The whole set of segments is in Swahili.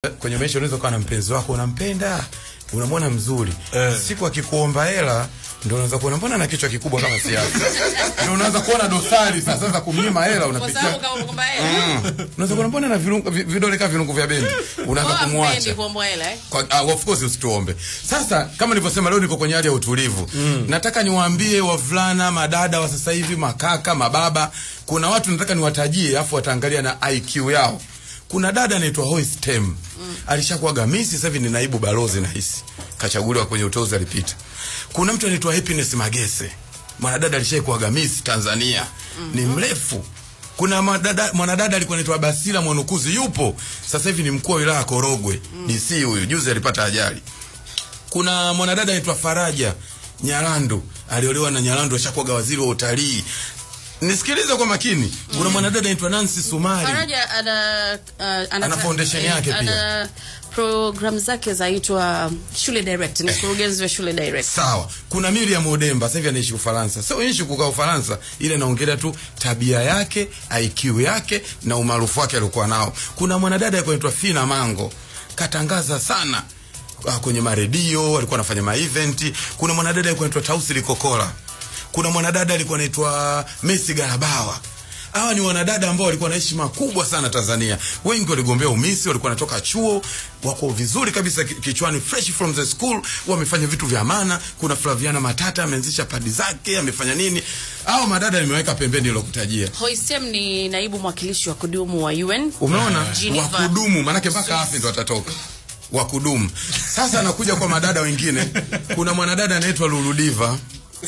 kwenye maisha unaweza kuwa na mpenzi wako unampenda unamwona mzuri Eh. siku akikuomba hela ndio unaweza kuona mbona na kichwa kikubwa kama siasa ndio unaanza kuona dosari sasa za kumnyima hela Kwa unapitia sababu kama kwamba yeye unaweza kuona mbona na virungu- vi- vidole kama virungu vya bendi unaanza kwa mpendi kumwacha kuomba hela eh. kwa, uh, of course usituombe. Sasa kama nilivyosema, leo niko kwenye hali ya utulivu mm. Nataka niwaambie wavulana, madada wa sasa hivi, makaka, mababa, kuna watu nataka niwatajie, afu wataangalia na IQ yao. Kuna dada anaitwa Joyce Tem mm. alishakuwa gamisi, sasa hivi ni naibu balozi nahisi, kachaguliwa kwenye uteuzi, alipita. Kuna mtu anaitwa Happiness Magese, mwanadada alishaikuwa gamisi Tanzania mm ni mrefu kuna madada, mwanadada alikuwa anaitwa Basila Mwanukuzi yupo sasa hivi ni mkuu wa wilaya ya Korogwe mm. DC huyu juzi alipata ajali. Kuna mwanadada anaitwa Faraja Nyalandu aliolewa na Nyalandu ashakuwa waziri wa utalii. Nisikilize kwa makini. Kuna mwanadada anaitwa Nancy Sumari. Faraja ana uh, ana, Ana foundation eh, yake ana program zake zaitwa Shule Direct, ni mkurugenzi wa Shule Direct. Sawa. Kuna Miriam Odemba sasa hivi anaishi Ufaransa. Sio ishi kukaa Ufaransa, ile naongelea tu tabia yake, IQ yake na umaarufu wake aliokuwa nao. Kuna mwanadada alikuwa anaitwa Fina Mango. Katangaza sana ah, kwenye maredio, alikuwa anafanya ma event. Kuna mwanadada alikuwa anaitwa Tausi Likokola. Kuna mwanadada alikuwa anaitwa Messi Garabawa. Hawa ni wanadada ambao walikuwa na heshima kubwa sana Tanzania. Wengi waligombea umisi, walikuwa wanatoka chuo, wako vizuri kabisa ki- kichwani, fresh from the school, wamefanya vitu vya maana. Kuna Flaviana Matata ameanzisha padi zake, amefanya nini? Hao madada nimeweka pembeni nilokutajia. Hoistem ni naibu mwakilishi wa kudumu wa UN. Umeona? Geneva. Wakudumu, maanake mpaka afi ndo atatoka. Wakudumu. Sasa anakuja kwa madada wengine. Kuna mwanadada anaitwa Luludiva.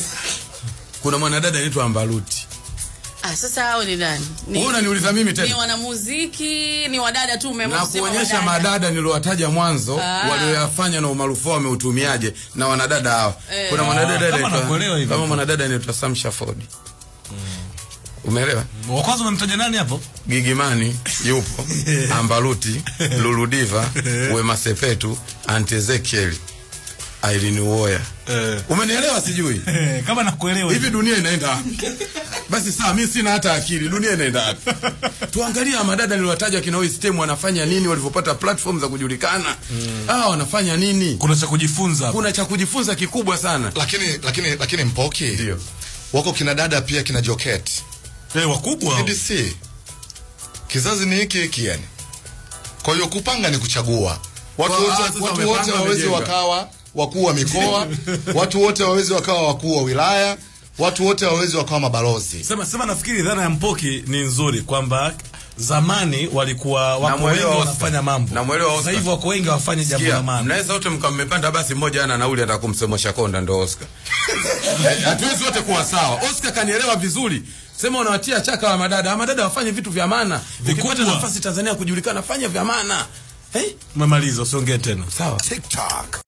Kuna mwanadada anaitwa Ambaluti. Ah, sasa hao ni nani? Ni, Wewe unaniuliza mimi ni tena? wanamuziki, ni wadada tu umeamua na kusema kuonyesha wadada. madada niliowataja mwanzo Ah. walioyafanya na umaarufu wao wameutumiaje na wanadada hawa. Eh. Kuna mwanadada kama anaitwa- nakuelewa hivi. kama mwanadada anaitwa Sam Shaford. Umeelewa? wa kwanza unamtaja nani hapo Gigimani yupo, Ambaluti, Luludiva, Wema Sepetu, Aunt Ezekiel, Irene Uwoya. Eh. Umenielewa sijui? Eh, kama nakuelewa Hivi dunia inaenda wapi? Basi sawa, mimi sina hata akili. Dunia inaenda wapi? Tuangalie hawa madada niliwataja kina Oi Stem wanafanya nini walivyopata platform za kujulikana. Hawa wanafanya nini? kuna cha kujifunza hapo. Kuna cha kujifunza kikubwa sana. lakini lakini lakini Mpoki Ndio. wako kina dada pia kina Joket eh, wakubwa hao. DDC kizazi ni hiki hiki yani. Kwa hiyo kupanga ni kuchagua. Watu Kwa- ah, wote sasa watu wamepanga, wote wawezi wamejenga. wakawa wakuu wa mikoa, watu wote wawezi wakawa wakuu wa wilaya, watu wote wawezi wakawa mabalozi. sema sema nafikiri dhana ya mpoki ni nzuri kwamba zamani walikuwa wako wengi Namwelewa Oscar. wanafanya mambo Namwelewa sasa Oscar. hivi wako wengi hawafanyi jambo Sikia, la maana mnaweza wote mka mmepanda basi mmoja ana nauli ataka kumsemesha konda ndo Oscar. Eh, Hatuwezi wote kuwa sawa. Oscar kanielewa vizuri. Sema unawatia chaka wa madada. Hawa madada wafanye vitu vya maana. Vikubwa. Ukipata nafasi Tanzania kujulikana fanya vya maana. Eh? umemaliza usiongee tena Sawa. TikTok.